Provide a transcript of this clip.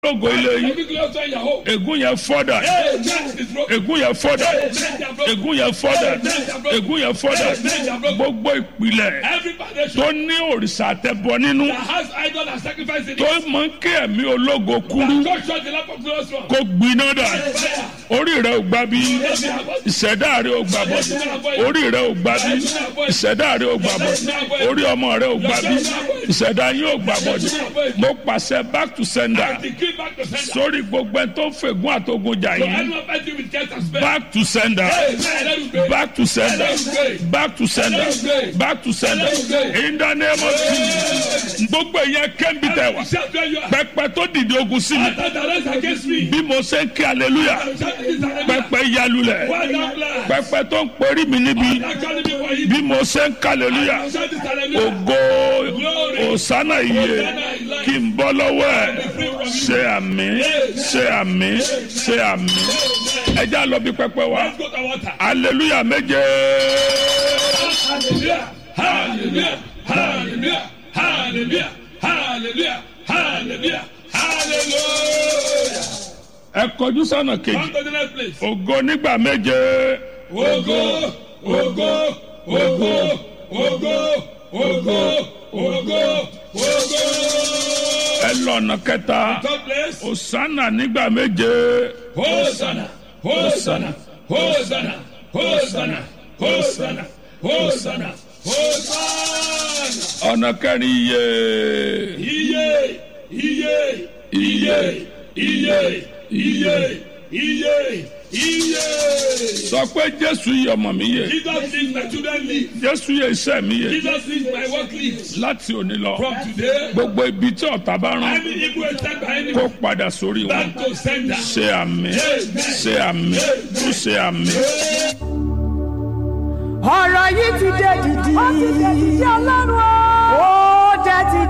lógo ilé yín Every glory in your home. ègún yẹn fọ́dà Amen. Is broken. ègún yẹn fọ́dà Amen. They are broken. ègún yẹn fọ́dà ègún yẹn fọ́dà gbogbo ìpìlẹ̀ Every foundation tó ní òrìṣà àtẹ̀bọ nínú that has idol and sacrifice in tó it. mọ kí ẹ̀mí ológo kúrú God shut the lamp of glorious one. kó gbiná dà Fire. orí rẹ ò gbà bí ìṣẹ̀dá rẹ ò gbà bọ̀ orí rẹ ò gbà bí ìṣẹ̀dá rẹ ò gbà bọ̀ orí ọmọ rẹ ò gbà bí ìṣẹ̀dá yín ò gbà bọ̀ mo pàṣẹ back to sender Decree back to sender. sórí gbogbo ẹ tó fègún àtogun jà So yín anyone fighting with cast and spell. back to sender Amen. Let it go. back to sender back to sender back to sender in the name of Jesus gbogbo ìyẹn kẹ́ńbì tẹ̀ wá Shout where you are. pẹpẹ tó dìde ogun sí mi After the rest against me. bí mo ṣe ń kí hallelujah Shout this hallelujah. pẹpẹ yalulẹ̀ Why not blast? pẹpẹ tó ń perí mi níbi Actually before you. bí mo ṣe ń kí hallelujah Shout this hallelujah. ògo òsánà iye kí n bọ́ lọ́wọ́ ẹ̀ ṣe àmì ṣe àmì ṣe àmì ẹjẹ́ àlọ́ bí pẹpẹ wa Let's go to water. hallelujah méje Hallelujah. Hallelujah. Hallelujah. Hallelujah. Hallelujah. Hallelujah. Hallelujah. ẹ kọjú sọ́nà kejì Come to the next place. ògo nígbà méje Ogo, ogo, ogo, ogo, ogo, ogo, ogo. ẹ lọ́nà kẹta Third place. òsánà nígbà méje Hosanna, Hosanna, Hosanna, Hosanna, Hosanna, Hosanna, Hosanna. ọ̀nà kẹrin iye Iye, iye, iye, iye, iye, iye, iye. sọ pé jésù yìí ọmọ mi yè Jesus is my children live. jésù yìí iṣẹ́ mi yè Jesus is my work lives. láti òní lọ From today, gbogbo ibi tí ọ̀tá bá rán any evil attack by any kó padà sórí wọn back to sender. ṣe àmì ṣe àmì ṣe àmì. ọ̀rọ̀ yìí ti dé dìdì.